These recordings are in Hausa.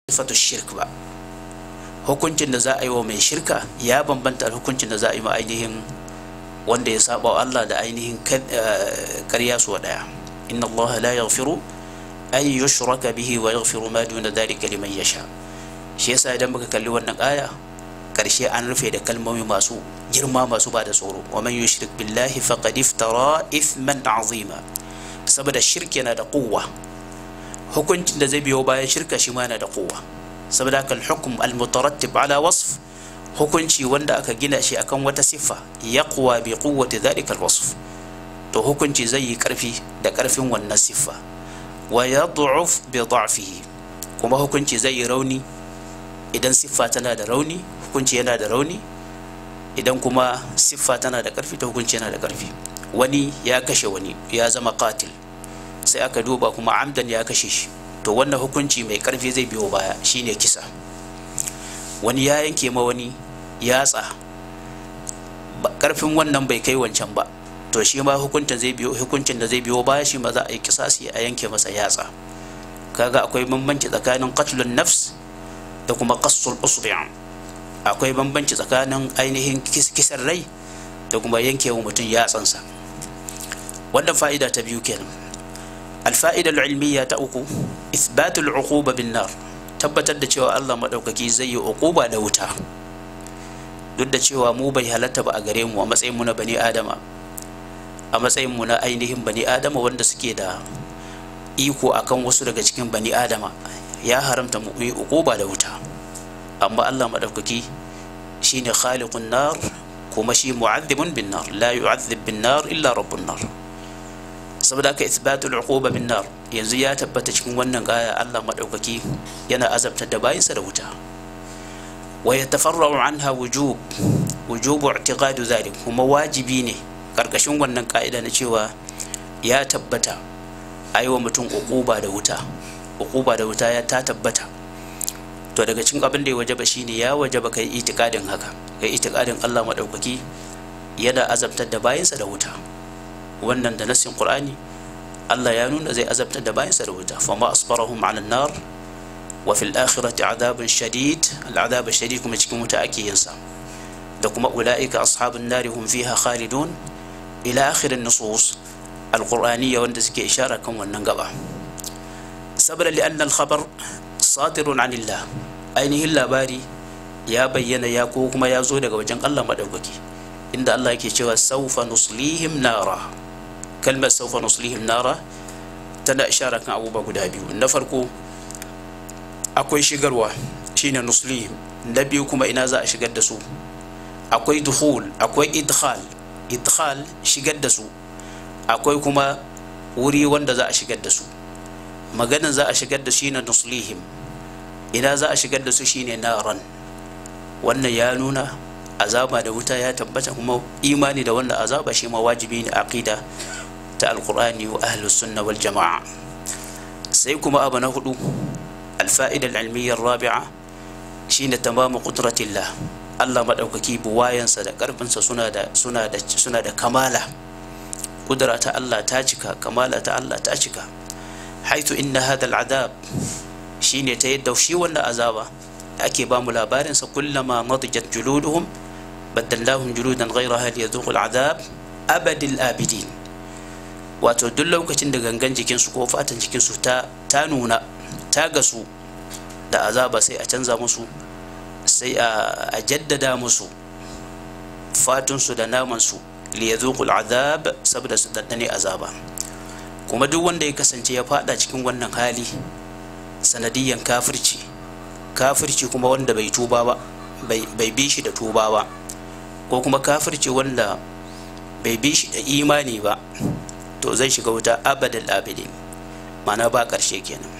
sifatu shirk ba hukuncin da za a yi wa mai shirka ya bambanta da hukuncin da za a yi ma ainihin wanda ya saba wa Allah da ainihin karya su daya inna Allah la yaghfiru an yushraka bihi wa yaghfiru ma duna dhalika liman yasha shi yasa idan muka kalli wannan aya karshe an rufe da kalmomi masu girma masu ba da tsoro wa man yushrik billahi faqad iftara ithman azima saboda shirki yana da kuwa hukuncin da zai biyo bayan shirka shi ma yana da kuwa saboda haka al-hukm al-mutarattib ala wasf hukunci wanda aka gina shi akan wata siffa yaqwa bi quwwati dhalika al-wasf to hukunci zai yi karfi da karfin wannan siffa wa yad'uf bi da'fihi kuma hukunci zai yi rauni idan siffa tana da rauni hukunci yana da rauni idan kuma siffa tana da karfi to hukunci yana da karfi wani ya kashe wani ya zama qatil sai aka duba kuma amdan ya kashe shi to wannan hukunci mai karfi zai biyo baya shine kisa wani ya yanke ma wani yatsa karfin wannan bai kai wancan ba to shi ma hukuncin zai biyo hukuncin da zai biyo baya shi ma za a yi kisasi a yanke masa yatsa kaga akwai bambanci tsakanin qatlun nafs da kuma qassul usbi' akwai bambanci tsakanin ainihin kisan rai da kuma yankewa mutum yatsansa wannan fa'ida ta biyu kenan الفائدة العلمية تأكو إثبات العقوبة بالنار tabbatar da cewa Allah maɗaukaki zai yi uquba da wuta duk da cewa mu bai halatta ba a gare mu a matsayin mu na bani adama a matsayin mu na ainihin bani adama wanda suke da iko akan wasu daga cikin bani adama ya haramta mu yi uquba da wuta amma Allah maɗaukaki shine khaliqun nar kuma shi mu'adhibun bin nar la yu'adhib bin nar illa rabbun nar saboda haka ithbatul uquba bin nar yanzu ya tabbata cikin wannan gaya Allah madaukaki yana azabtar da bayinsa da wuta wa yatafarra'u anha wujub wujubu i'tiqadu zalik kuma wajibi ne karkashin wannan ka'ida na cewa ya tabbata aiwa mutum uquba da wuta uquba da wuta ya ta tabbata to daga cikin abin da ya wajaba shine ya wajaba kai itikadin haka kai itikadin Allah madaukaki yana azabtar da bayinsa da wuta wannan da nassin qur'ani Allah ya nuna zai azabtar da bayansa da wuta fama asbarahum ala nar wa fil akhirati adabun shadid al adab shadid kuma cikin wuta ake yin sa da kuma ulaika ashabun nar hum fiha khalidun ila akhir an-nusus al-qur'aniyya wanda suke ishara kan wannan gaba sabra li anna al-khabar sadirun anillah ainihin labari ya bayyana ya ko kuma ya zo daga wajen Allah madaukaki inda Allah yake cewa saufa nuslihim nara kalmar saufa nuslihim nara tana ishara kan abubuwa guda biyu na farko akwai shigarwa shine nuslihim na biyu kuma ina za a shigar da su akwai duhul akwai idkhal idkhal shigar da su akwai kuma wuri wanda za a shigar da su maganin za a shigar da shi na nuslihim ina za a shigar da su shine naran wannan ya nuna azaba da wuta ya tabbata kuma imani da wannan azaba shi ma wajibi ne aqida ta alqur'ani wa ahlus sunna wal jama'a sai kuma abu na hudu alfa'ida al-ilmiyya rabi'a shine tamamu qudratillah Allah madaukaki buwayansa da karfinsa suna da suna da suna da kamala kudura ta Allah ta cika kamala ta Allah ta cika haitu inna hadha al-adab shine ta yadda shi wannan azaba ake ba mu labarin sa kullama madijat juluduhum baddallahum juludan ghayraha liyadhuqu al-adab abadil abidin wato duk lokacin da gangan jikinsu ko fatan jikinsu ta ta nuna ta gasu da azaba sai a canza musu sai a jaddada musu fatunsu da namansu liyadhuqu al-adab saboda su daddane azaba kuma duk wanda ya kasance ya fada cikin wannan hali sanadiyan kafirci kafirci kuma wanda bai tuba ba bai bi shi da tuba ba ko kuma kafirci wanda bai bi shi da imani ba to zai shiga wuta abadal abidin mana ba ƙarshe kenan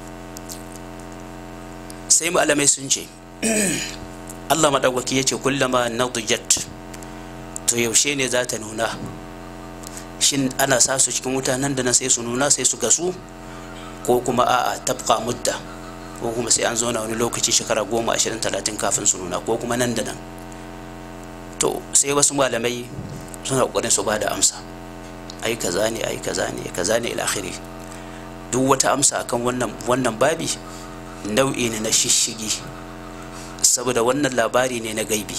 sai malamai sun ce Allah maɗaukaki ya ce kullama nadijat to yaushe ne za ta nuna shin ana sa su cikin wuta nan da nan sai su nuna sai su gasu ko kuma a'a tabqa mudda ko kuma sai an zauna wani lokaci shekara goma ashirin talatin kafin su nuna ko kuma nan da nan to sai wasu malamai suna ƙoƙarin su ba da amsa ai kaza ne ai kaza ne kaza ne ila akhiri duk wata amsa akan wannan wannan babi nau'i ne na shishigi saboda wannan labari ne na gaibi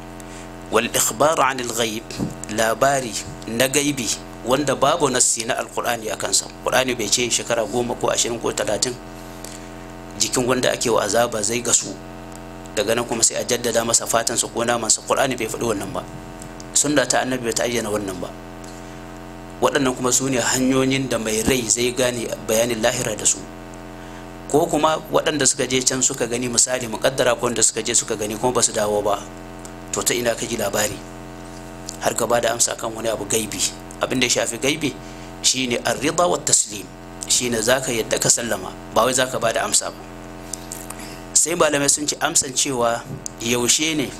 wal ikhbaru anil ghaib labari na gaibi wanda babu nassi na alqur'ani akan sa qur'ani bai ce shekara goma ko ashirin ko talatin jikin wanda ake wa azaba zai gasu daga nan kuma sai a jaddada masa fatan sa ko naman sa qur'ani bai faɗi wannan ba sunna ta annabi bai ta ayyana wannan ba waɗannan kuma su ne hanyoyin da mai rai zai gane bayanin lahira da su ko kuma waɗanda suka je can suka gani misali muƙaddara ko wanda suka je suka gani kuma ba su dawo ba to ta ina ka ji labari har ka ba da amsa kan wani abu gaibi abin da ya shafi gaibi shine arrida wa taslim shine zaka yadda ka sallama ba wai zaka ba da amsa ba sai malamai sun ci amsan cewa yaushe ne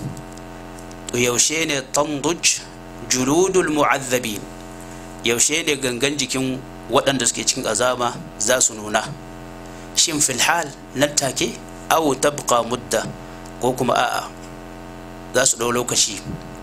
to yaushe ne tanduj juludul mu'azzabin yaushe ne gangan jikin waɗanda suke cikin azaba za su nuna shin filhal nan take aw tabqa mudda ko kuma a'a za su ɗau lokaci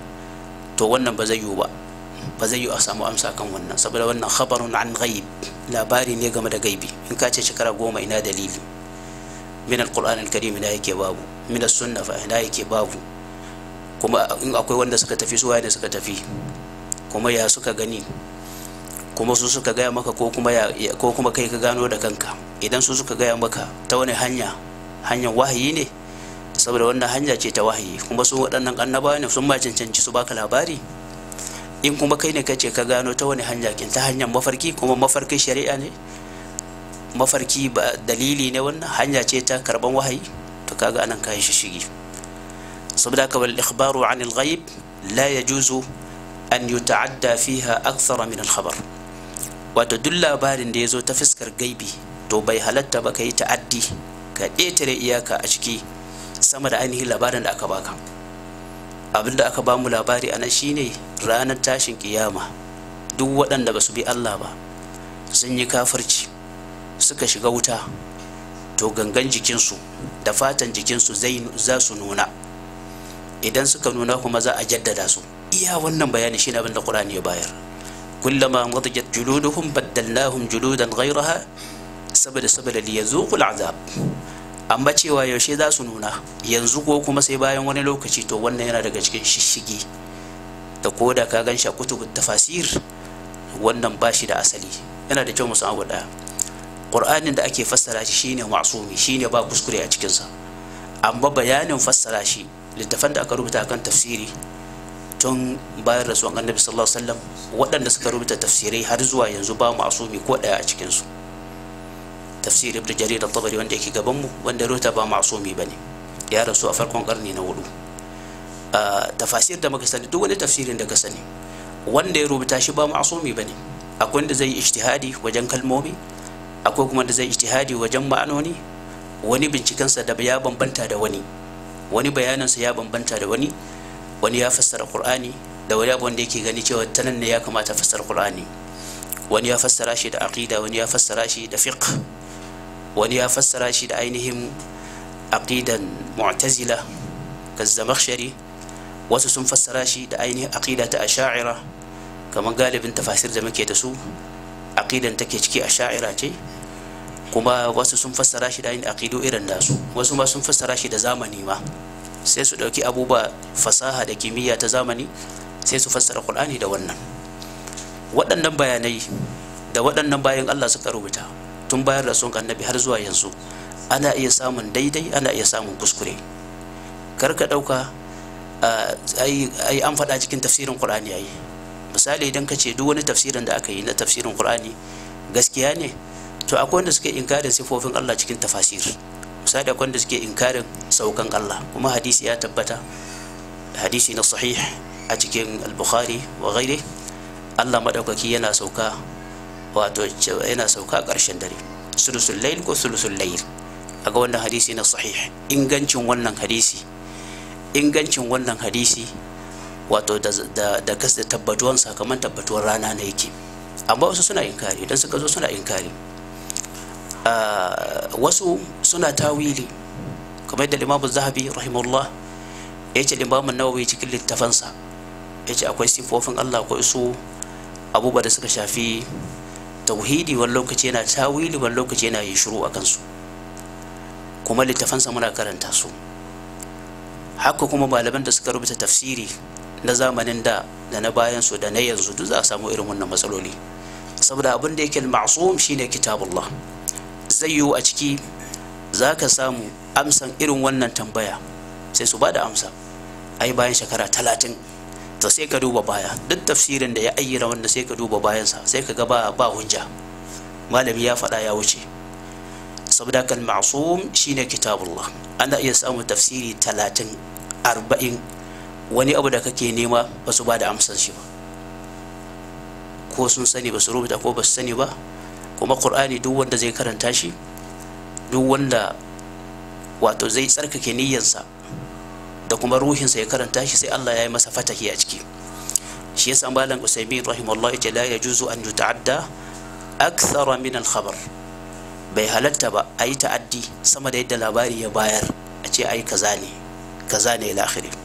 to wannan ba zai yiwu ba ba zai yiwu a samu amsa kan wannan saboda wannan khabarun an ghaib labari ne game da gaibi in ka ce shekara goma ina dalili min alquran alkarim ina yake babu min sunna fa ina yake babu kuma in akwai wanda suka tafi su ne suka tafi kuma ya suka gani kuma su suka gaya maka ko kuma ya ko kuma kai ka gano da kanka idan su suka gaya maka ta wani hanya hanyar wahayi ne saboda wannan hanya ce ta wahayi kuma su waɗannan annabawa ne sun ma cancanci su baka labari in kuma kai ne ka ce ka gano ta wani hanya kin ta hanyar mafarki kuma mafarkin shari'a ne mafarki ba dalili ne wannan hanya ce ta karban wahayi to kaga anan kai shi shigi saboda ka wal ikhbaru anil ghaib la yajuzu an yuta'adda fiha akthar min al khabar wato duk labarin da ya zo ta fuskar gaibi to bai halatta ba ka yi ta'addi ka ƙetare iyaka a ciki sama da ainihin labarin da aka baka abin da aka ba mu labari a nan shine ranar tashin kiyama duk waɗanda ba su bi Allah ba sun yi kafirci suka shiga wuta to gangan jikinsu da fatan jikinsu za su nuna idan suka nuna kuma za a jaddada su iya wannan bayani shine abin da Qur'ani ya bayar kullama nadijat juluduhum baddalnahum juludan ghayraha saboda saboda liyazuqul azab amma cewa yaushe za su nuna yanzu ko kuma sai bayan wani lokaci to wannan yana daga cikin shishigi da ko da ka gan shi a kutubut tafasir wannan ba shi da asali yana da kyau musu abu daya qur'anin da ake fassara shi shine ma'sumi shine ba kuskure a cikinsa amma bayanin fassara shi littafan da aka rubuta kan tafsiri tun bayan rasuwan annabi sallallahu alaihi wasallam waɗanda suka rubuta tafsirai har zuwa yanzu ba ma'sumi ko ɗaya a cikinsu tafsir ibn jarir al-tabari wanda yake gaban mu wanda rubuta ba ma'sumi bane ya rasu a farkon karni na hudu tafasir da muka sani duk wani tafsirin da ka sani wanda ya rubuta shi ba ma'sumi bane akwai wanda zai yi ijtihadi wajen kalmomi akwai kuma da zai ijtihadi wajen ma'anoni wani bincikensa da ya bambanta da wani wani bayaninsa ya bambanta da wani wani ya fassara qur'ani da wani abu wanda yake gani cewa ta nan ne ya kamata fassara qur'ani wani ya fassara shi da aqida wani ya fassara shi da fiqh wani ya fassara shi da ainihin aqidan mu'tazila kazzamakhshari wasu sun fassara shi da ainihin aqida ta asha'ira kamar galibin tafasir da muke da su aqidan take ciki asha'ira ce kuma wasu sun fassara shi da ainihin aqidu irin nasu wasu ma sun fassara shi da zamani ma sai su dauki abubuwa fasaha da kimiyya ta zamani sai su fassara qur'ani da wannan waɗannan bayanai da waɗannan bayan Allah suka rubuta tun bayar da sun annabi har zuwa yanzu ana iya samun daidai ana iya samun kuskure kar ka ɗauka ai an faɗa cikin tafsirin qur'ani yayi misali idan ka ce duk wani tafsirin da aka yi na tafsirin qur'ani gaskiya ne to akwai wanda suke inkarin sifofin Allah cikin tafasir misali akwai wanda suke inkarin saukan Allah kuma hadisi ya tabbata hadisi na sahih a cikin al-bukhari wa ghairi Allah madaukaki yana sauka wato yana sauka ƙarshen dare sulusul layl ko sulusul layl aga wannan hadisi na sahih ingancin wannan hadisi ingancin wannan hadisi wato da da da kas da tabbatuwan sakamakon tabbatuwar rana ne yake amma wasu suna inkari idan suka zo suna inkari wasu suna tawili kamar da limamu zahabi rahimahullah ya ce limamun nawawi cikin littafansa ya ce akwai sifofin allah akwai su abubuwa da suka shafi tauhidi wani lokaci yana tawili wani lokaci yana yin shiru a kansu kuma littafansa muna karanta su haka kuma malaman da suka rubuta tafsiri na zamanin da da na bayan su da na yanzu duk za a samu irin wannan matsaloli saboda abin da yake ma'sum shine kitabullah zai yiwu a ciki za ka samu amsan irin wannan tambaya sai su ba da amsa ai bayan shekara talatin to sai ka duba baya duk tafsirin da ya ayyana wanda sai ka duba bayansa sai ka ga ba ba hujja malami ya faɗa ya wuce saboda kan ma'sum shine kitabullah ana iya samun tafsiri talatin arba'in wani abu da kake nema ba su ba da amsan shi ba ko sun sani ba su rubuta ko ba su sani ba kuma qur'ani duk wanda zai karanta shi duk wanda wato zai tsarkake niyyarsa da kuma ruhinsa ya karanta shi sai Allah ya yi masa fatahi a ciki shi yasa malam usaimin rahimahullah ya la yajuzu an yuta'adda akthara min al-khabar bai halatta ba a yi ta'addi sama da yadda labari ya bayar a ce ai kaza ne kaza ne ila akhiri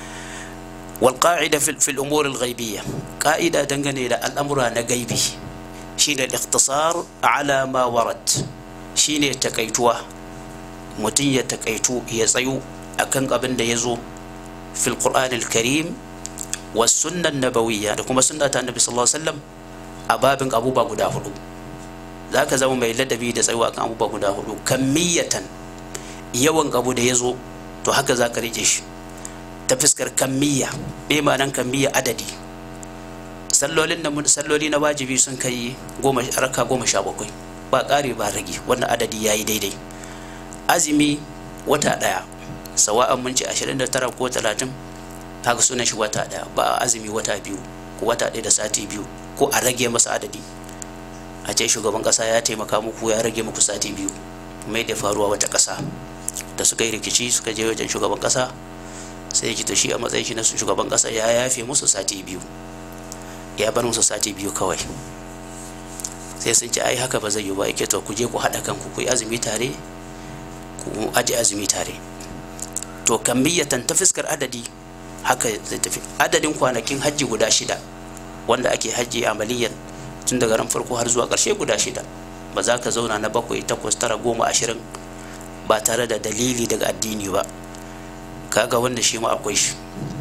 wal qa'ida fil fil umur al ghaibiyya qa'ida dangane da al'amura na gaibi shine al-ikhtisar ala ma warad shine takaituwa mutum ya takaitu ya tsayu akan abin da ya zo fil qur'an al-karim was sunnan nabawiyya da kuma sunna ta annabi sallallahu alaihi wasallam a babin abubuwa guda hudu zaka zama mai ladabi da tsayuwa kan abubuwa guda hudu kammiyatan yawan abu da ya zo to haka zaka rike shi ta fuskar kammiya me ma'anan kammiya adadi sallolin da salloli na wajibi sun kai goma raka goma sha bakwai ba ƙari ba rage wannan adadi yayi daidai azumi wata ɗaya sawa'an mun ce 29 ko 30 haka sunan shi wata ɗaya ba azumi wata biyu ko wata ɗaya da sati biyu ko a rage masa adadi a ce shugaban ƙasa ya taimaka muku ya rage muku sati biyu mai da faruwa wata ƙasa da suka yi rikici suka je wajen shugaban ƙasa sai ki shi a matsayin shi na shugaban ƙasa ya yafe musu sati biyu ya bar musu sati biyu kawai sai sun ce ai haka ba zai yi ba yake to ku je ku haɗa kanku ku yi azumi tare ku aje azumi tare to kammiyatan ta fuskar adadi haka zai tafi adadin kwanakin hajji guda shida wanda ake hajji amaliyan tun daga ran farko har zuwa ƙarshe guda shida ba za ka zauna na bakwai takwas tara goma ashirin ba tare da dalili daga addini ba kaga wanda shi ma akwai shi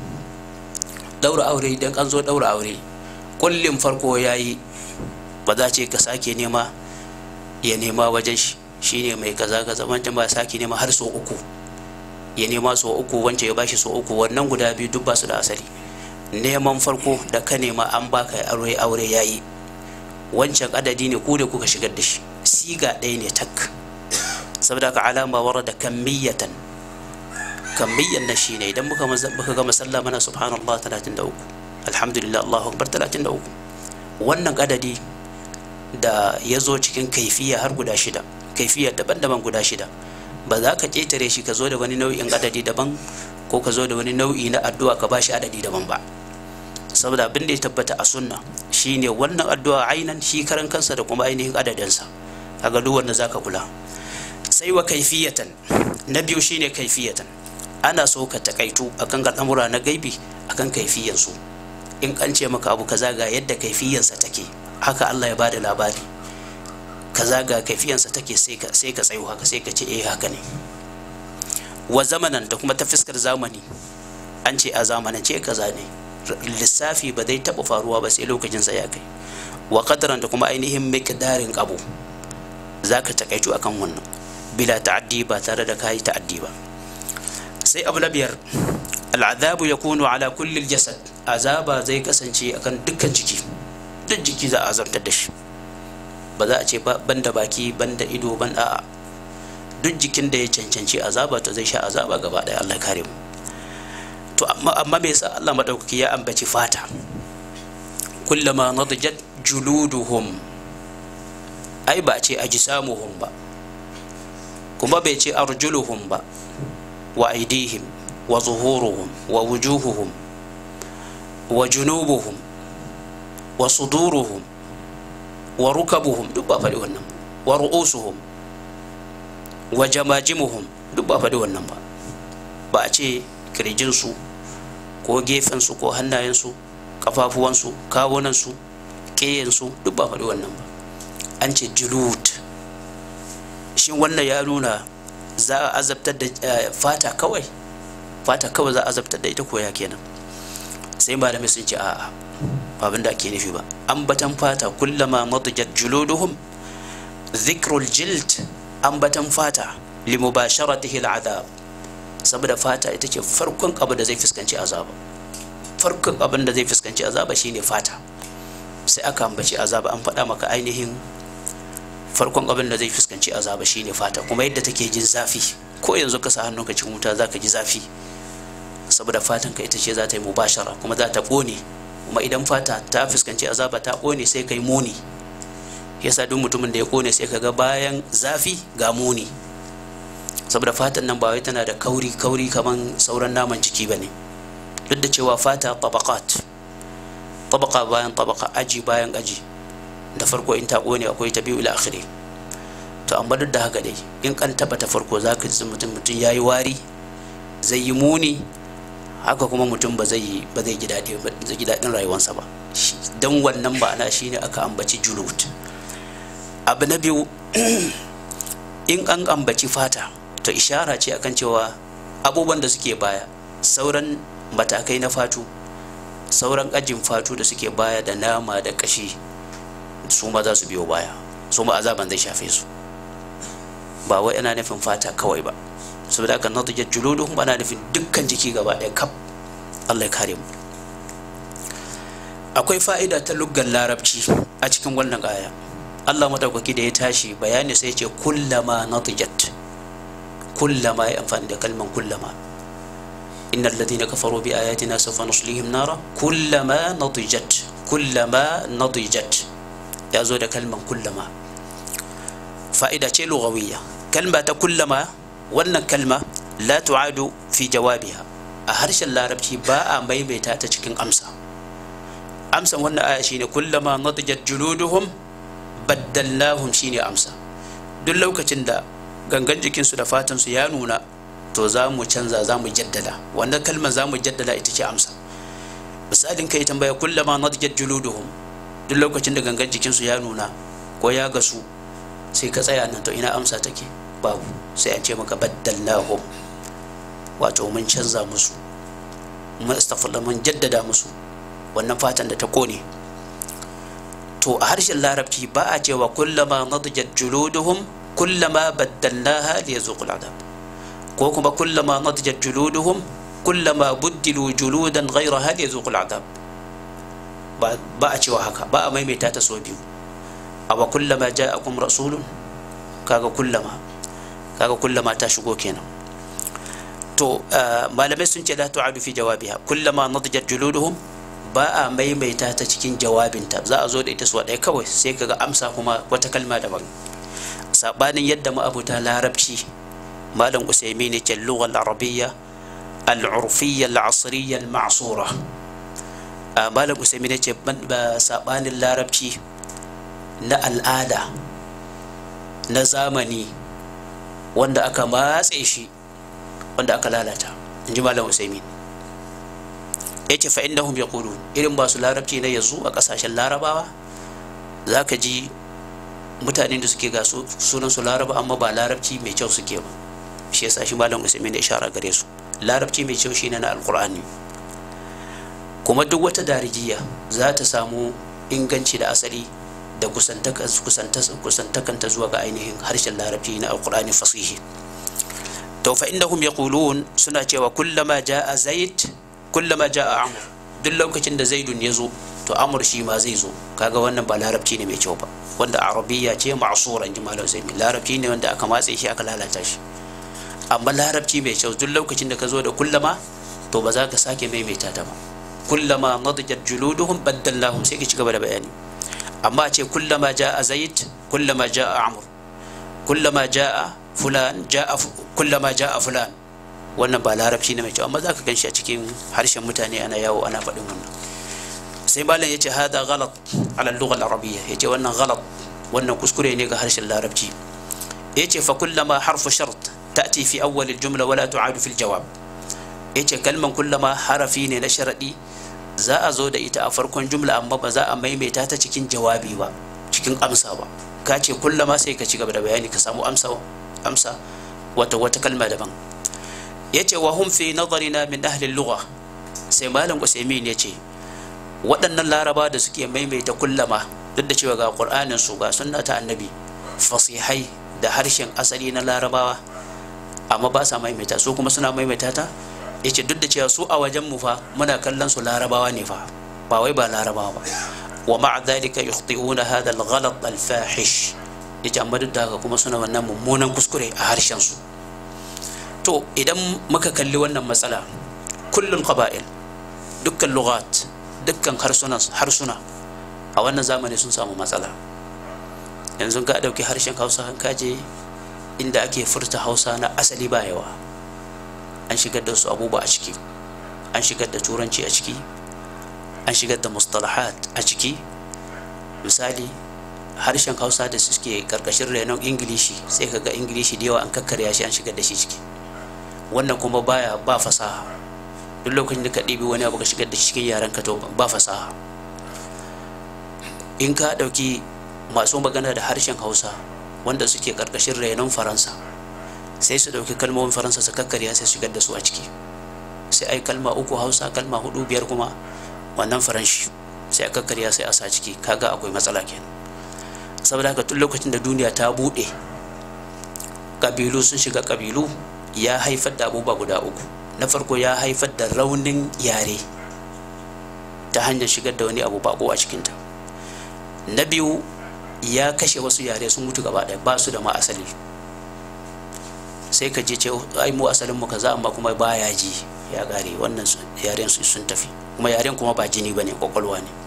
daura aure idan an zo daura aure kullum farko ya yi ba za ce ka sake nema ya nema wajen shi shine mai kaza kaza wancan ba sake nema har sau uku ya nema sau uku wancan ya bashi sau uku wannan guda biyu duk ba su da asali neman farko da ka nema an baka aure aure yayi wancan adadi ne ku da kuka shigar da shi siga ɗaya ne tak saboda ka alama wara da kammiyatan kammiyan na shi ne idan muka muka gama sallah mana subhanallah 33 alhamdulillah allahu akbar 33 wannan adadi da ya zo cikin kaifiya har guda shida kaifiya daban-daban guda shida ba za ka ƙetare shi ka zo da wani nau'in adadi daban ko ka zo da wani nau'i na addu'a ka ba shi adadi daban ba saboda abin da ya tabbata a sunna shine wannan addu'a ainan shi karan kansa da kuma ainihin adadinsa kaga duk wanda zaka kula sai wa kaifiyatan na biyu shine kaifiyatan ana so ka takaitu akan al'amura na gaibi akan kaifiyansu in an ce maka abu kaza ga yadda kaifiyansa take haka Allah ya bada labari kaza ga kaifiyansa take sai ka sai ka tsayo haka sai ka ce eh haka ne wa zamanan da kuma ta fiskar zamani an ce a zamanance kaza ne lissafi ba zai taɓa faruwa ba sai lokacin sa ya kai wa qadaran da kuma ainihin miqdarin abu zaka takaitu akan wannan bila ta'addi ba tare da kai ta'addi ba sai abu na biyar al'adabu yakunu ala kulli jasad azaba zai kasance akan dukkan jiki duk jiki za a azabtar da shi ba za a ce banda baki banda ido ban a'a duk jikin da ya cancanci azaba to zai sha azaba gaba daya Allah kare mu to amma amma me yasa Allah madaukaki ya ambaci fata kullama nadjat juluduhum ai ba ce ajsamuhum ba kuma bai ce arjuluhum ba wa aidihim wa zuhuruhum wa wujuhuhum wa junubuhum wa suduruhum wa rukabuhum duk ba faɗi wannan wa ru'usuhum wa jamajimuhum duk ba faɗi wannan ba ba a ce kirjinsu ko gefensu ko hannayensu kafafuwansu kawunansu ƙeyensu duk ba faɗi wannan ba an ce julud shi wannan ya nuna za a azabtar da fata kawai fata kawai za a azabtar da ita koya kenan sai malamai sun ce a'a abin da ake nufi ba ambatan fata kullama madjat juluduhum dhikrul jild ambatan fata limubasharatihi al'adab saboda fata ita ce farkon abu da zai fuskanci azaba farkon abin da zai fuskanci azaba shine fata sai aka ambaci azaba an faɗa maka ainihin farkon abin da zai fuskanci azaba shine fata kuma yadda take jin zafi ko yanzu ka sa hannunka cikin wuta zaka ji zafi saboda fatan ka ita ce za ta yi mubashara kuma za ta ƙone kuma idan fata ta fuskanci azaba ta ƙone sai kai muni yasa duk mutumin da ya ƙone sai ka ga bayan zafi ga muni saboda fatan nan ba wai tana da kauri kauri kaman sauran naman jiki ba ne duk da cewa fata tabaqat tabaka bayan tabaka aji bayan aji da farko in ta ƙone akwai ta biyu ila akhiri to amma duk da haka dai in kan taba ta farko za ka ji mutum mutum ya yi wari zai yi muni haka kuma mutum ba zai ba zai ji daɗi ba zai ji daɗin rayuwarsa ba don wannan ma'ana shine aka ambaci julut abu na biyu in an ambaci fata to ishara ce akan cewa abubuwan da suke baya sauran matakai na fatu sauran ajin fatu da suke baya da nama da kashi su ma za su biyo baya su ma azaban zai shafe su ba wai ana nufin fata kawai ba saboda haka nadijat juluduhum ana nufin dukkan jiki gaba ɗaya kaf Allah ya kare mu akwai fa'ida ta luggan larabci a cikin wannan aya Allah madaukaki da ya tashi bayani sai ce kullama nadijat kullama ya amfani da kalman kullama innal ladina kafaru bi ayatina sawfa nuslihim nara kullama nadijat kullama nadijat ya zo da kalman kullama fa'ida ce lugawiyya kalma ta kullama wannan kalma la tu'adu fi jawabiha a harshen larabci ba a maimaita ta cikin amsa amsan wannan aya shine kullama nadjat juluduhum baddalnahum shine amsa duk lokacin da gangan jikinsu da fatan su ya nuna to za mu canza za mu jaddada wannan kalmar za mu jaddada ita ce amsa misalin kai tambaya kullama nadjat juluduhum duk lokacin da gangan jikinsu ya nuna ko ya gasu sai ka tsaya nan to ina amsa take babu sai an ce maka baddalnahum wato mun canza musu mun astaghfirullah mun jaddada musu wannan fatan da ta kone to a harshen larabci ba a cewa kullama nadjat juluduhum kullama baddalnaha liyazuqul adab ko kuma kullama nadjat juluduhum kullama buddilu juludan ghayraha liyazuqul adab ba a cewa haka ba a maimaita ta so biyu awa kullama ja'akum rasulun kaga kullama kaga kullama ta shigo kenan to malamai sun ce la tu'adu fi jawabiha kullama nadjat juluduhum ba a maimaita ta cikin jawabinta za a zo da ita su ɗaya kawai sai kaga amsa kuma wata kalma daban sabanin yadda ma'abuta larabci malam usaimi ne ke lughal arabiyya al-urfiyya al-asriyya al-ma'sura malam usaimi ne ce sabanin larabci na al'ada na zamani wanda aka matse shi wanda aka lalata in ji malam usaimin ya ce fa'in ya kudu irin masu larabci na yanzu a ƙasashen larabawa za ka ji mutanen da suke ga sunan su laraba amma ba larabci mai kyau suke ba shi yasa shi malam usaimin da ishara gare su larabci mai kyau shine na alkur'ani kuma duk wata darijiya za ta samu inganci da asali da kusantakanta zuwa ga ainihin harshen larabci na alkur'ani fasihi to fa innahum yaqulun suna cewa kullama jaa zaid kullama jaa amr duk lokacin da zaidun ya zo to amr shi ma zai zo kaga wannan ba larabci ne mai kyau ba wanda arabiyya ce ma'sura inji malam sai larabci ne wanda aka matse shi aka lalata shi amma larabci mai kyau duk lokacin da ka zo da kullama to ba za ka sake maimaita ta ba kullama nadjat juluduhum baddalnahum sai ka ci gaba da bayani amma ce kullama ja'a zaid kullama ja'a amr kullama ja'a fulan ja'a kullama ja'a fulan wannan ba larabci ne mai kyau amma zaka ganshi a cikin harshen mutane ana yawo ana faɗin wannan sai malam yace hada ghalat ala al-lugha al-arabiyya yace wannan ghalat wannan kuskure ne ga harshen larabci yace fa kullama harfu shart ta'ti fi awwal al-jumla wala tu'adu fi al-jawab yace kalman kullama harafi ne na sharadi za a zo da ita a farkon jumla amma ba za a maimaita ta cikin jawabi ba cikin amsa ba ka ce kullama sai ka ci gaba da bayani ka samu amsa amsa wata wata kalma daban yace wa hum fi nazarina min ahli lugha sai malam usaimin yace waɗannan laraba da suke maimaita kullama duk da cewa ga qur'anin su ga sunna ta annabi fasihai da harshen asali na larabawa amma ba sa maimaita su kuma suna maimaita ta yace duk da cewa su a wajen mu fa muna kallon su larabawa ne fa ba wai ba larabawa ba wa ma'a dhalika yukhti'una hadha al-ghalat al-fahish yace amma duk da haka kuma suna wannan mummunan kuskure a harshen su to idan muka kalli wannan matsala kullun qaba'il dukkan lughat dukkan harsuna harsuna a wannan zamani sun samu matsala yanzu ka dauki harshen Hausa an kaje inda ake furta Hausa na asali ba yawa an shigar da su abubuwa a ciki an shigar da turanci a ciki an shigar da mustalahat a ciki misali harshen hausa da suke karkashin renon ingilishi sai ka ga ingilishi da yawa an kakkarya shi an shigar da shi ciki wannan kuma baya ba fasaha duk lokacin da ka ɗibi wani abu ka shigar da shi cikin yaren ka to ba fasaha in ka ɗauki masu magana da harshen hausa wanda suke karkashin renon faransa sai su ɗauki kalmomin faransa su kakkarya sai shigar da su a ciki sai ai kalma uku hausa kalma hudu biyar kuma wannan faranshi sai a kakkarya sai a sa ciki kaga akwai matsala kenan saboda haka tun lokacin da duniya ta buɗe kabilu sun shiga kabilu ya haifar da abubuwa guda uku na farko ya haifar da raunin yare ta hanyar shigar da wani abu bako a cikinta na biyu ya kashe wasu yare sun mutu gaba ɗaya ba su da ma asali sai ka je ce ai mu asalin mu kaza amma kuma baya ji ya gare wannan yaren su sun tafi kuma yaren kuma ba jini bane kwakwalwa ne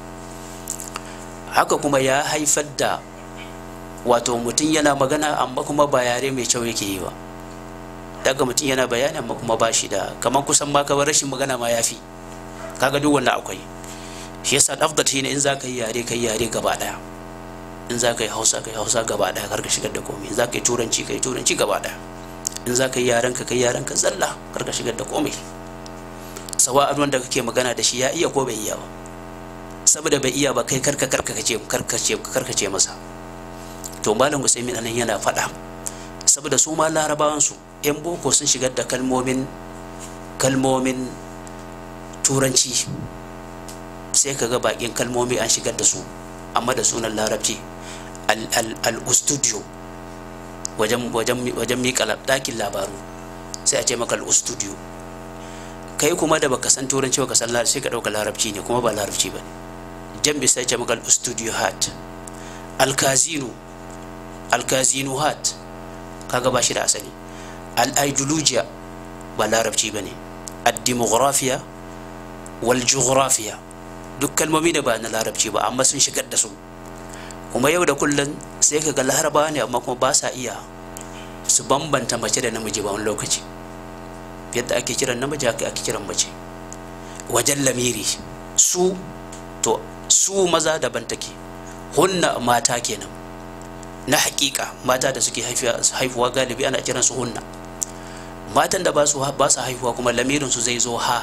haka kuma ya haifar da wato mutum yana magana amma kuma ba yare mai kyau yake yi ba daga mutum yana bayani amma kuma ba shi da kamar kusan ma kawai rashin magana ma ya fi kaga duk wannan akwai shi yasa afdal shine in za ka yi yare ka yi yare gaba daya in za ka yi hausa ka yi hausa gaba daya kar ka shigar da komai in za ka yi turanci ka yi turanci gaba daya in za ka yi yaren ka kai yaren ka zalla kar ka shigar da komai sawa'an wanda kake magana da shi ya iya ko bai iya ba saboda bai iya ba kai karka karka kace karkace karkace masa to malam Usaimin anan yana faɗa saboda su ma larabawan su yan boko sun shigar da kalmomin kalmomin turanci sai kaga bakin kalmomi an shigar da su amma da sunan larabci al-studio wajen wajen wajen mika dakin labaru sai a ce maka al-studio kai kuma da baka san turanci baka san larabci sai ka dauka larabci ne kuma ba larabci ba jan sai ce maka al-studio hat al-casino al-casino hat kaga ba shi da asali al-ideologia ba larabci ba ne ad-demographiya wal geographiya duk kalmomi da ba na larabci ba amma sun shigar da su kuma yau da kullum sai ka ga larabawa ne amma kuma ba sa iya su bambanta mace da namiji ba wani lokaci yadda ake kiran namiji haka ake kiran mace wajen lamiri su to su maza daban take hunna mata kenan na hakika mata da suke haifuwa galibi ana kiran su hunna matan da ba su ba su haifuwa kuma lamirin su zai zo ha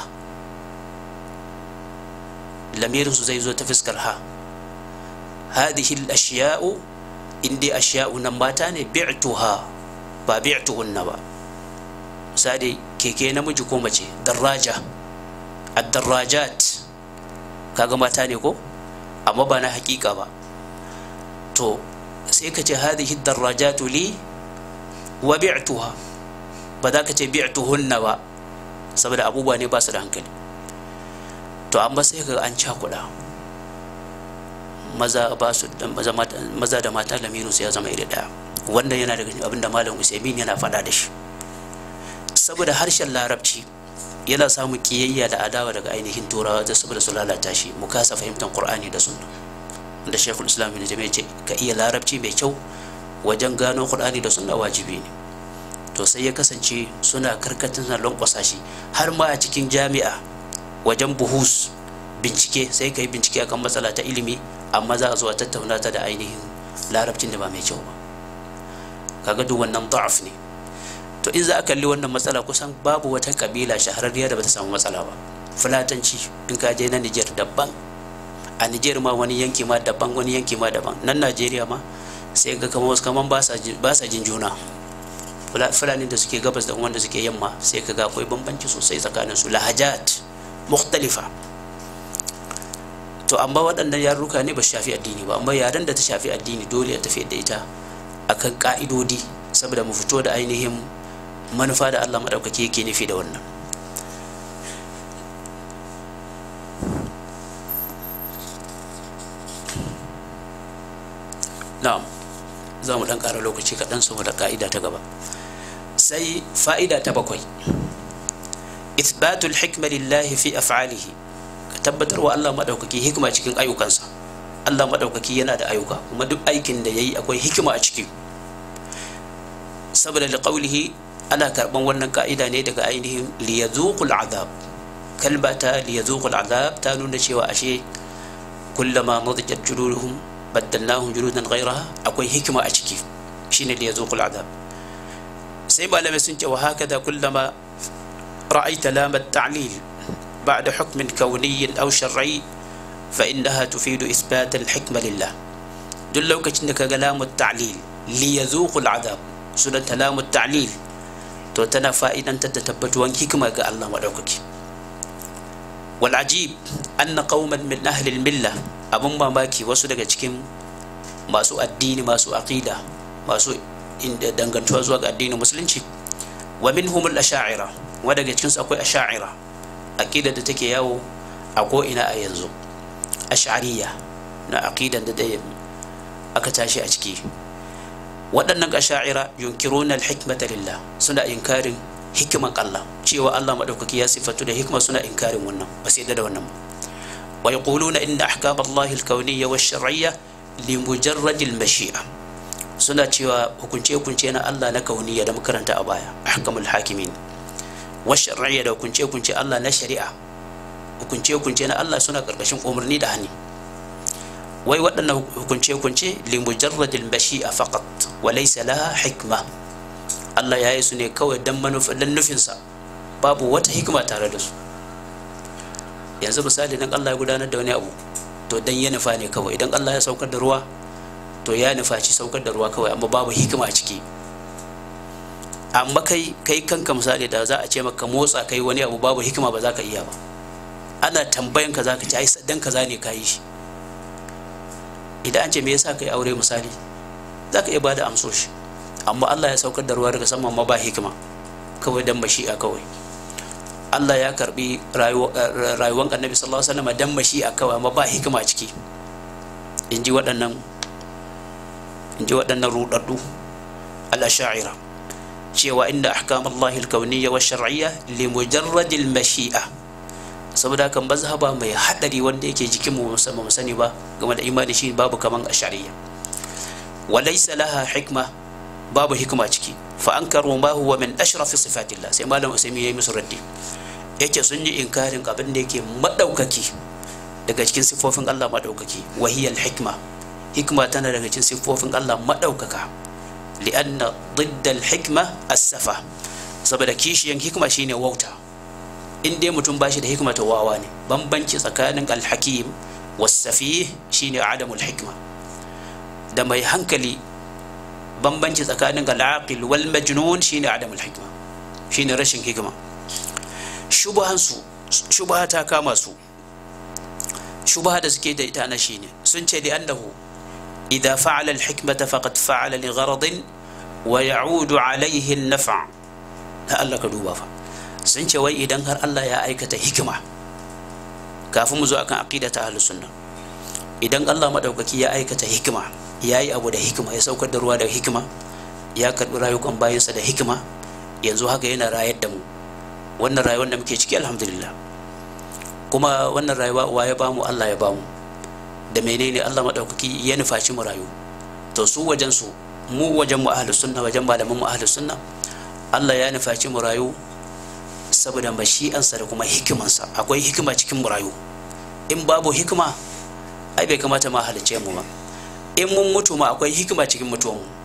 lamirin su zai zo ta fuskar ha hadhihi al-ashya'u indi ashya'u nan mata ne bi'tuha ba bi'tuhunna ba misali keke namiji ko mace daraja ad-darajat kaga mata ne ko amma ba na hakika ba to sai ka ce hadhihi ad-darajatu li wa bi'tuha ba za ka ce bi'tuhunna ba saboda abubuwa ne ba su da hankali to amma sai ka an cakuɗa maza ba su maza da mata lamirin su ya zama iri daya wannan yana daga abin da malam usaimin yana faɗa da shi saboda harshen larabci yana samun kiyayya da adawa daga ainihin turawa da saboda su lalata shi mu kasa fahimtar qur'ani da sunna da shekul islam ibn jami'a ce ka iya larabci mai kyau wajen gano qur'ani da sunna wajibi ne to sai ya kasance suna karkatar na lankwasa shi har ma a cikin jami'a wajen buhus bincike sai ka yi bincike akan matsala ta ilimi amma za a zo a tattauna ta da ainihin larabcin da ba mai kyau ba kaga duk wannan da'af ne to in za a kalli wannan matsala kusan babu wata kabila shahararriya da bata samu matsala ba fulatanci in ka je na Niger daban a Niger ma wani yanki ma daban wani yanki ma daban nan Najeriya ma sai ga kamar wasu kaman ba sa jin juna fulani da suke gabas da wanda suke yamma sai ka ga akwai bambanci sosai tsakanin su lahajat mukhtalifa to amma waɗannan yarurruka ne ba su shafi addini ba amma yaren da ta shafi addini dole ya tafi da ita akan ka'idodi saboda mu fito da ainihin manufa da Allah maɗaukaki yake nufi da wannan na'am za mu ɗan ƙara lokaci kaɗan saboda ka'ida ta gaba sai fa'ida ta bakwai ithbatul hikma lillahi fi af'alihi ka tabbatar wa Allah maɗaukaki hikima cikin ayyukansa Allah maɗaukaki yana da ayyuka kuma duk aikin da yayi akwai hikima a ciki saboda liqaulihi ana karban wannan ka'ida ne daga ainihin liyazuqul azab kalma ta liyazuqul azab ta nuna cewa ashe kullama nadijat juluduhum baddalnahum juludan ghayraha akwai hikima a ciki shine liyazuqul azab sai malamai sun ce wa hakada kullama ra'aita lamat ta'lil ba'da hukmin kauniyyin aw shar'i fa innaha tufidu isbat al-hikma lillah duk lokacin da kaga lamut ta'lil liyazuqul azab sunan lamut ta'lil to tana fa'idantar da tabbatuwan hikima ga Allah maɗaukaki wal ajib anna qauman min ahli milla abun mamaki wasu daga cikin masu addini masu aqida masu dangantuwa zuwa ga addinin musulunci wa minhum al asha'ira wa daga cikin su akwai asha'ira aqida da take yawo a ko ina a yanzu ash'ariyya na aqidan da dai aka tashi a ciki waɗannan asha'ira yunkiruna al-hikmata lillah suna inkarin hikiman Allah cewa Allah madaukaki ya sifatu da hikma suna inkarin wannan ba sai da wannan ba wa yaquluna inna ahkam Allah al-kawniyya wash-shar'iyya li mujarrad al-mashi'a suna cewa hukunce hukunce na Allah na kauniyya da makaranta a baya ahkamul hakimin wash-shar'iyya da hukunce hukunce Allah na shari'a hukunce hukunce na Allah suna karkashin umarni da hani wai waɗannan hukunce-hukunce limujarradil bashi'a faqat wa laysa laha hikma Allah ya yi su ne kawai dan manufan nufinsa babu wata hikima tare da su yanzu misali dan Allah ya gudanar da wani abu to dan ya nufa ne kawai idan Allah ya saukar da ruwa to ya nufa ci saukar da ruwa kawai amma babu hikima a ciki amma kai kai kanka misali da za a ce maka motsa kai wani abu babu hikima ba za ka iya ba ana tambayan ka za ka ci ai dan kaza ne ka yi shi idan an ce me yasa kai aure misali za ka iya bada amsoshi amma Allah ya saukar da ruwa daga sama ma ba hikima kawai dan mashi'a kawai Allah ya karbi rayuwar annabi sallallahu alaihi wasallam dan mashi'a kawai amma ba hikima ciki in ji waɗannan in ji waɗannan rudaddu al-asha'ira cewa inda ahkam Allah al-kawniyya wa shar'iyya li mujarrad al-mashi'a saboda kan mazhaba mai hadari wanda yake jikin mu musamman mu sani ba game da imani shi babu kaman ashariya wa laysa laha hikma babu hikma ciki fa ankaru ma huwa min ashraf sifatillah sai malam usaimi yayi musu raddi yake sun yi inkarin abin da yake madaukaki daga cikin sifofin Allah madaukaki wa hiya hikma hikma tana daga cikin sifofin Allah madaukaka li'anna ضد الحكمة السفة saboda kishiyan hikma shine wauta in dai mutum bashi da hikma to wawa ne bambanci tsakanin alhakim wasafi shine adamul hikma da mai hankali bambanci tsakanin al'aqil wal majnun shine adamul hikma shine rashin hikma shubahan su shubaha ta kama su shubaha da suke da ita na shine sun ce li annahu idza fa'ala al-hikmata faqad fa'ala li gharadin wa ya'udu alayhi an-naf' da Allah ka duba fa sun ce wai idan har Allah ya aikata hikima kafin mu zo akan aqida ta ahlus sunna idan Allah madaukaki ya aikata hikima yayi abu da hikima ya saukar da ruwa da hikima ya karbi rayukan bayansa da hikima yanzu haka yana rayar da mu wannan rayuwar da muke ciki alhamdulillah kuma wannan rayuwa wa ya bamu Allah ya bamu da menene Allah madaukaki ya nufaci mu rayu to su wajen su mu wajen mu ahlus sunna wajen malaman mu ahlus sunna Allah ya nufaci mu rayu saboda mashi'ansa da kuma hikimansa akwai hikima cikin mu rayu in babu hikima ai bai kamata ma halice mu ba in mun mutu ma akwai hikima cikin mutuwan mu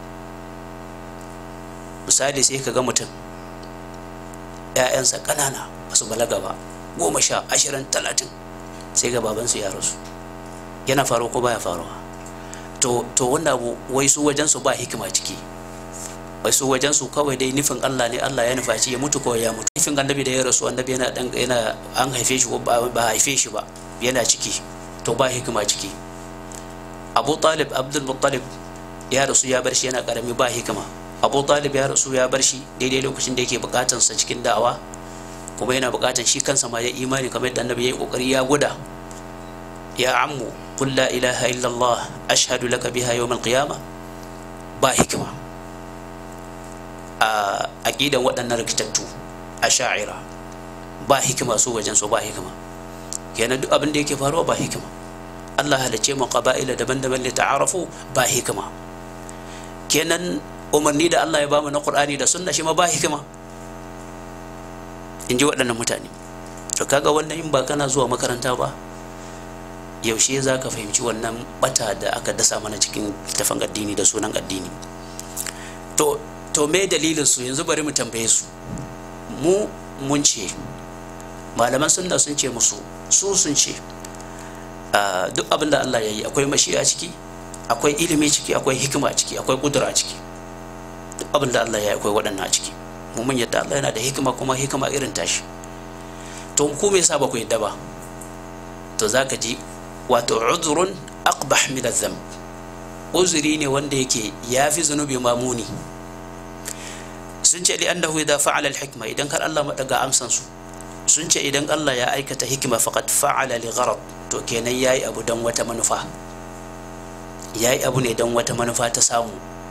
misali sai ka ga mutum ‘ya'yansa ƙanana ba su balaga ba goma sha ashirin talatin sai ga babansu ya rasu yana faruwa ko baya faruwa to to wannan abu wai su wajen su ba hikima ciki wai su wajen su kawai dai nufin Allah ne Allah ya nufa shi ya mutu kawai ya mutu nufin annabi da ya rasu annabi yana dan yana an haife shi ba haife shi ba yana ciki to ba hikima ciki Abu Talib Abdul Muttalib ya rasu ya bar shi yana karami ba hikima Abu Talib ya rasu ya bar shi daidai lokacin da yake bukatan sa cikin da'awa kuma yana bukatan shi kansa ma ya imani kamar yadda annabi ya yi kokari ya guda ya ammu qul la ilaha illallah ashhadu laka biha yawm al-qiyamah ba hikima a aƙidan waɗannan rikitattu a sha'ira ba hikima su wajen su ba hikima kenan duk abin da yake faruwa ba hikima Allah halice mu qaba'ila daban-daban li ta'arafu ba hikima kenan umarni da Allah ya bamu na Qur'ani da sunna shi ma ba hikima in ji waɗannan mutane to kaga wannan in ba kana zuwa makaranta ba yaushe za ka fahimci wannan bata da aka dasa mana cikin tafan addini da sunan addini to to me dalilin su yanzu bari mu tambaye su mu mun ce malaman sunna sun ce musu su sun ce duk abin da Allah ya yi akwai mashi a ciki akwai ilimi ciki akwai hikima a ciki akwai kudura a ciki duk abin da Allah ya yi akwai waɗannan a ciki mu mun yadda Allah yana da hikima kuma hikima irin tashi to ku me yasa ba ku yadda ba to zaka ji wato uzrun aqbah min adh-dhanb uzuri ne wanda yake yafi zunubi mamuni sun ce li annahu idza fa'ala al-hikma idan kar Allah madaga amsan su sun ce idan Allah ya aikata hikima faqad fa'ala li gharad to kenan yayi abu dan wata manufa yayi abu ne dan wata manufa ta samu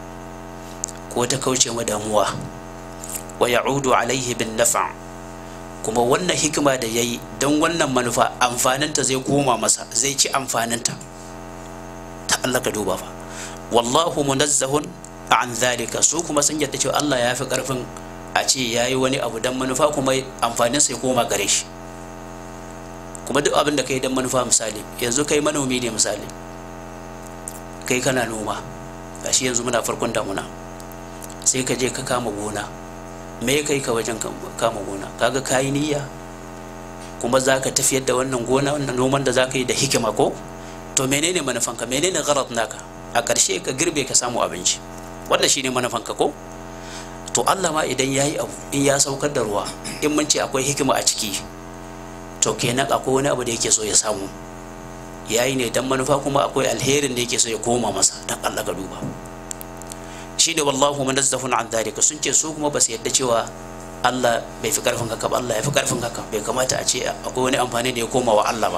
ko ta kauce ma damuwa wa ya'udu alaihi bin naf' kuma wannan hikima da yayi dan wannan manufa amfaninta zai koma masa zai ci amfaninta ta Allah ka duba fa wallahu munazzahun an zalika su kuma sun yadda cewa Allah ya fi karfin a ce ya yi wani abu don manufa kuma amfanin sai koma gare shi kuma duk abin da kai don manufa misali yanzu kai manomi ne misali kai kana noma gashi yanzu muna farkon damuna sai ka je ka kama gona me kai ka wajen kama gona kaga kayi niyya kuma za ka tafiyar da wannan gona wannan noman da za ka yi da hikima ko to menene manufanka menene gharat naka a ƙarshe ka girbe ka samu abinci wannan shine manufanka ko to Allah ma idan yayi abu in ya saukar da ruwa in mun ce akwai hikima a ciki to kenan akwai wani abu da yake so ya samu yayi ne dan manufa kuma akwai alherin da yake so ya koma masa dan Allah ka duba shi da wallahu munazzahun an dhalika sun ce su kuma ba su yadda cewa Allah bai fi karfin haka ba Allah ya fi karfin haka bai kamata a ce akwai wani amfani da ya koma wa Allah ba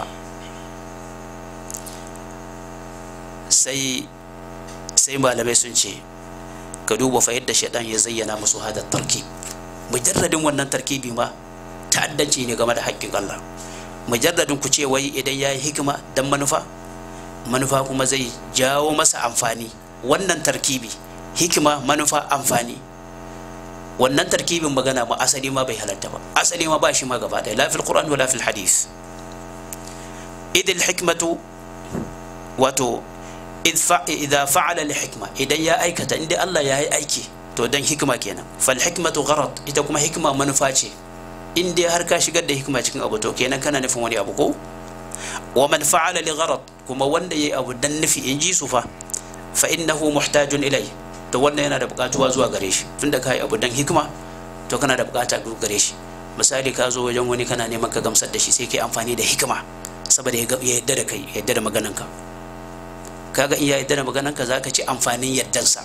sai sai malamai sun ce ka duba fa yadda shaidan ya zayyana musu hada tarkib mujarradin wannan tarkibi ma ta'addanci ne game da haƙƙin Allah mujarradin ku ce wai idan yayi hikima dan manufa manufa kuma zai jawo masa amfani wannan tarkibi hikima manufa amfani wannan tarkibin magana ma asali ma bai halatta ba asali ma ba shi ma gaba ɗaya la fil qur'an wala fil hadith idil hikmatu wato idza fa'ala li hikma idan ya aikata inda Allah ya yi aiki to dan hikima kenan fal hikmatu gharad ita kuma hikima manufa ce in dai har ka shigar da hikima cikin abu to kenan kana nufin wani abu ko wa man fa'ala li gharad kuma wanda yayi abu dan nufi in ji su fa fa innahu muhtajun ilai to wannan yana da bukatuwa zuwa gare shi tunda kai abu dan hikima to kana da bukata gare shi misali ka zo wajen wani kana neman ka gamsar da shi sai kai amfani da hikima saboda ya yadda da kai ya yadda da maganarka kaga in ya yadda da maganarka za ka ci amfanin yaddansa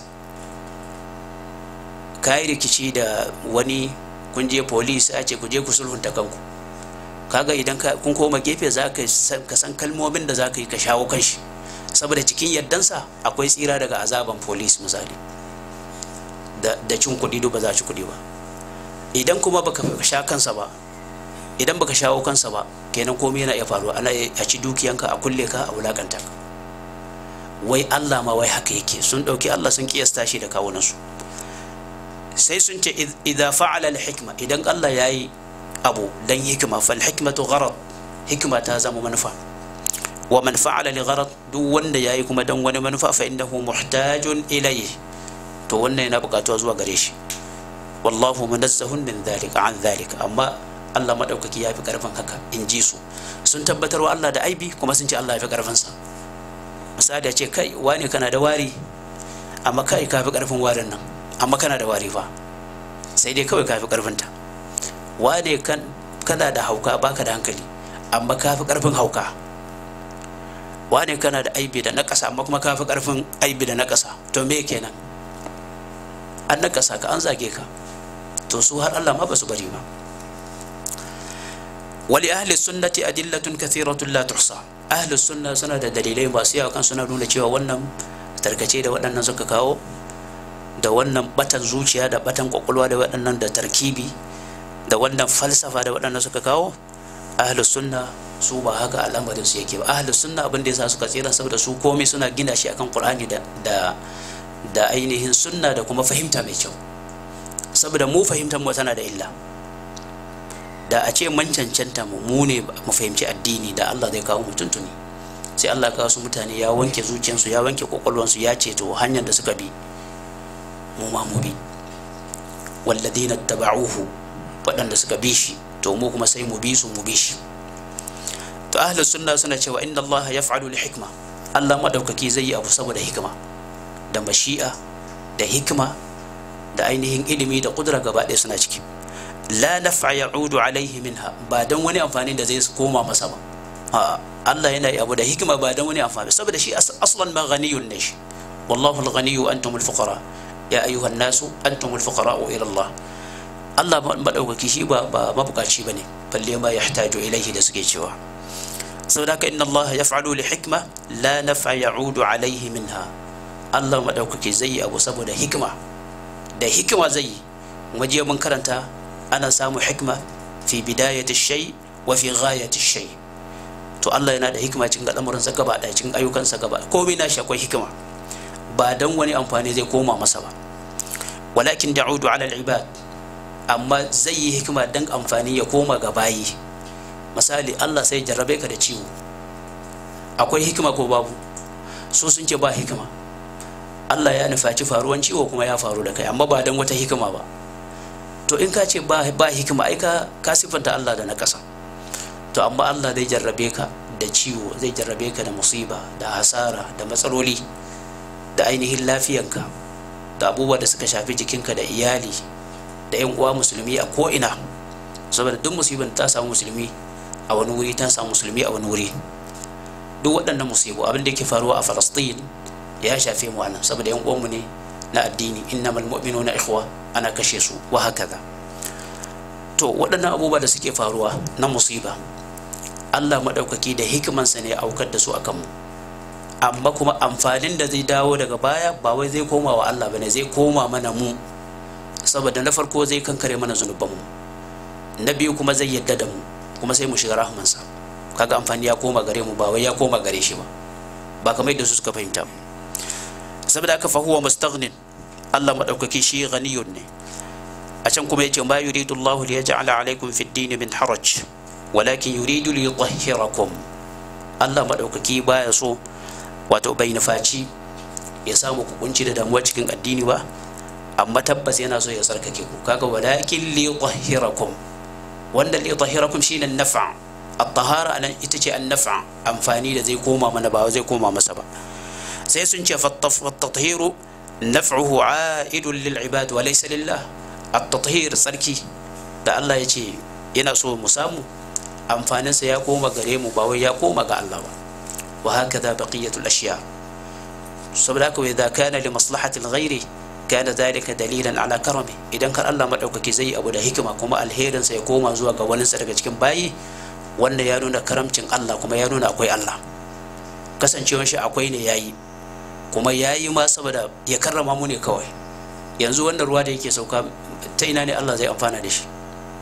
ka yi rikici da wani kun je polis a ce ku je ku sulhunta kanku kaga idan kun koma gefe za ka san kalmomin da za ka yi ka shawo kan shi saboda cikin yaddansa akwai tsira daga azaban polis misali da cin kuɗi ba za ci kuɗi ba idan kuma baka sha kansa ba idan baka shawo kansa ba kenan komai yana iya faruwa ana a ci dukiyanka a kulle ka a wulakanta ka wai Allah ma wai haka yake sun ɗauki Allah sun kiyasta shi da kawunansu sai sun ce idza fa'ala al-hikma idan Allah yayi abu dan hikima fal hikmatu gharad hikima ta zama manufa wa man fa'ala li gharad duk wanda yayi kuma dan wani manufa fa innahu muhtajun ilayhi to wannan yana buƙatuwa zuwa gare shi wallahu munazzahun min dhalika an dhalika amma Allah madaukaki ya fi karfin haka in ji su sun tabbatar wa Allah da aibi kuma sun ce Allah ya fi karfin sa misali ya ce kai wani kana da wari amma kai ka fi karfin warin nan amma kana da wari fa sai dai kawai kafi karfinta wane kan kana da hauka baka da hankali amma kafi karfin hauka wane kana da aibi da nakasa amma kuma kafi karfin aibi da nakasa to me kenan an nakasa ka an zage ka to su har Allah ma ba su bari ba wali ahli sunnati adillatun kathiratun la tuhsa ahli sunna suna da dalilai masu yawa kan suna nuna cewa wannan tarkace da waɗannan suka kawo da wannan batan zuciya da batan kwakwalwa da waɗannan da tarkibi da wannan falsafa da waɗannan suka kawo ahli sunna su ba haka al'amarin su yake ba ahli sunna abin da yasa suka tsira saboda su komai suna gina shi akan qur'ani da da da ainihin sunna da kuma fahimta mai kyau saboda mu fahimtar mu tana da illa da a ce man cancanta mu mu ne mu fahimci addini da Allah zai kawo mu tuntuni sai Allah ya kawo su mutane ya wanke zuciyarsu ya wanke kwakwalwansu ya ce to hanyar da suka bi mu ma mu bi walladina taba'uhu waɗanda suka bi shi to mu kuma sai mu bi su mu bi shi to ahlus sunna suna cewa inna Allah yaf'alu li hikma Allah madaukaki zai yi abu saboda hikima da mashi'a da hikima da ainihin ilimi da kudura gaba ɗaya suna ciki la naf'a ya'udu alaihi minha ba dan wani amfani da zai koma masa ba Allah yana abu da hikima ba dan wani amfani saboda shi aslan ma ghaniyun ne shi wallahu al-ghaniyyu antum al-fuqara ya ayyuha an-nasu antum al-fuqara ila Allah Allah madaukaki shi ba ba mabukaci bane balle ma yahtaju ilaihi da suke cewa saboda haka inna Allah yaf'alu li hikma la naf'a ya'udu alaihi minha Allah madaukaki zai abu saboda hikima da hikima zai yi waje mun karanta ana samu hikma fi bidayati shay wa fi ghayati shay to Allah yana da hikima cikin al'amuransa gaba ɗaya cikin ayyukansa gaba komai nashi akwai hikima ba dan wani amfani zai koma masa ba walakin da'udu ala al-ibad amma zai yi hikima dan amfani ya koma ga bayi misali Allah sai jarrabe ka da ciwo akwai hikima ko babu so sun ce ba hikima Allah ya nufaci faruwan ciwo kuma ya faru da kai amma ba dan wata hikima ba to in ka ce ba ba hikima ai ka ka sifanta Allah da na ƙasa to amma Allah zai jarrabe ka da ciwo zai jarrabe ka da musiba da hasara da matsaloli da ainihin lafiyanka da abubuwa da suka shafi jikinka da iyali da yan uwa musulmi a ko ina saboda duk musibin ta samu musulmi a wani wuri ta samu musulmi a wani wuri duk waɗannan musibu abin da yake faruwa a Falastin ya shafe mu anan saboda yan uwanmu ne na addini innamal mu'minuna ikhwa ana kashe su wa hakaza to waɗannan abubuwa da suke faruwa na musiba Allah maɗaukaki da hikimansa ne aukar da su akan mu amma kuma amfanin da zai dawo daga baya ba wai zai koma wa Allah bane zai koma mana mu saboda na farko zai kankare mana zunubanmu na biyu kuma zai yadda da mu kuma sai mu shiga rahmansa kaga amfani ya koma gare mu ba wai ya koma gare shi ba ba kamar yadda su suka fahimta saboda haka fa huwa mustaghnin Allah madaukaki shi ghaniyun ne a can kuma yace ma yuridu Allah li yaj'ala alaykum fi ad-din min haraj walakin yuridu li yutahhirakum Allah madaukaki baya so wato bai nufaci ya samu ku kunci da damuwa cikin addini ba amma tabbas yana so ya sarkake ku kaga walakin li yutahhirakum wanda li yutahhirakum shine an-naf'a at-tahara anan ita ce an-naf'a amfani da zai koma mana ba zai koma masa ba sai sun ce at-tathiru naf'uhu 'a'idun lil ibad wa laysa lillah at-tathhir sarki da Allah ya ce yana so mu samu amfaninsa ya koma gare mu ba wai ya koma ga Allah ba wa hakaza baqiyatul ashiya saboda haka idza kana li maslahati al-ghairi kana dhalika dalilan ala karami idan kar Allah madaukaki zai abu da hikima kuma alherin sa ya koma zuwa ga wani daga cikin bayi wanda ya nuna karamcin Allah kuma ya nuna akwai Allah kasancewar shi akwai ne yayi kuma yayi ma saboda ya karrama mu ne kawai yanzu wannan ruwa da yake sauka ta ina ne Allah zai amfana da shi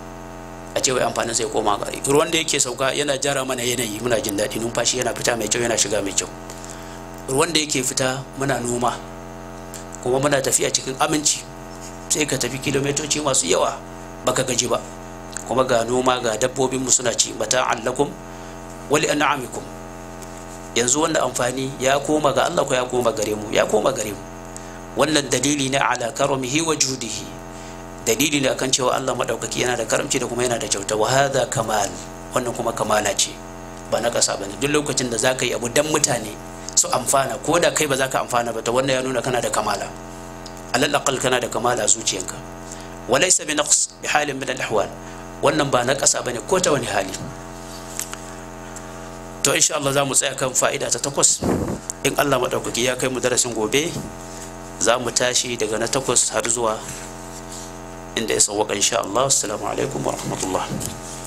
a ce wai amfanin sai koma gari ruwan da yake sauka yana jara mana yanayi muna jin daɗi numfashi yana fita mai kyau yana shiga mai kyau ruwan da yake fita muna noma kuma muna tafiya cikin aminci sai ka tafi kilomitoci masu yawa baka gaji ba kuma ga noma ga dabbobin mu suna ci mata allakum wali an'amikum yanzu wannan amfani ya koma ga Allah ko ya koma gare mu ya koma gare mu wannan dalili ne ala karamihi wa judihi dalili ne akan cewa Allah madaukaki yana da karamci da kuma yana da kyauta wa hadha kamal wannan kuma kamala ce ba na kasa bane duk lokacin da zaka yi abu dan mutane su amfana ko da kai ba za ka amfana ba to wannan ya nuna kana da kamala alal aqal kana da kamala a zuciyanka walaysa bi naqs bi halin min al ahwal wannan ba na ƙasa bane ko ta wani hali to insha Allah za mu tsaya kan fa'ida ta takwas in Allah madaukaki ya kai mu darasin gobe za mu tashi daga na takwas har zuwa inda ya sauwaka insha Allah assalamu alaikum wa rahmatullah